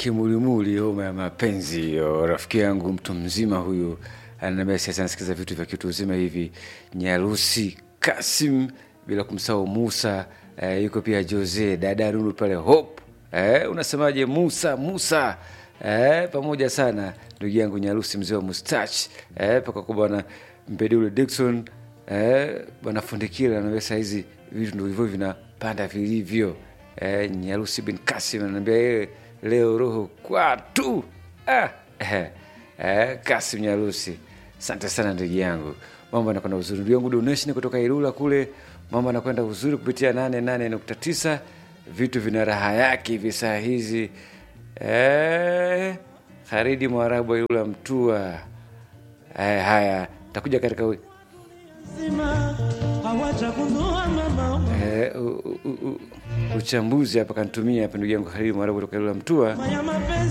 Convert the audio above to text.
kimulimuli, homa ya mapenzi hiyo. Rafiki yangu mtu mzima huyu ananiambia sasa anasikiza vitu vya kitu uzima hivi. Nyarusi Kasim, bila kumsahau Musa eh, yuko pia Jose dada Lulu pale Hope eh, unasemaje Musa Musa eh, pamoja sana ndugu yangu Nyarusi mzee wa mustach eh, paka kwa bwana Mpedule Dickson eh, bwana Fundikira ananiambia saa hizi vitu ndio hivyo vinapanda vilivyo eh, Nyarusi bin Kasim ananiambia yeye leo roho kwatu ah, eh, eh, Kasim Nyarusi, asante sana ndugu yangu, mambo anakwenda uzuri. Ndugu yangu donation kutoka Ilula kule, mambo anakwenda uzuri kupitia nane nane nukta tisa vitu vina raha yake hivi saa hizi eh, Haridi Mwarabu wa Ilula Mtua. Eh, haya takuja katika wi- Sima, hawachagundua mama eh, u- u- u- uchambuzi hapa kanitumia hapa ndugu yangu Haridi Mwarabu kutoka Ilula Mtua ya mapenzi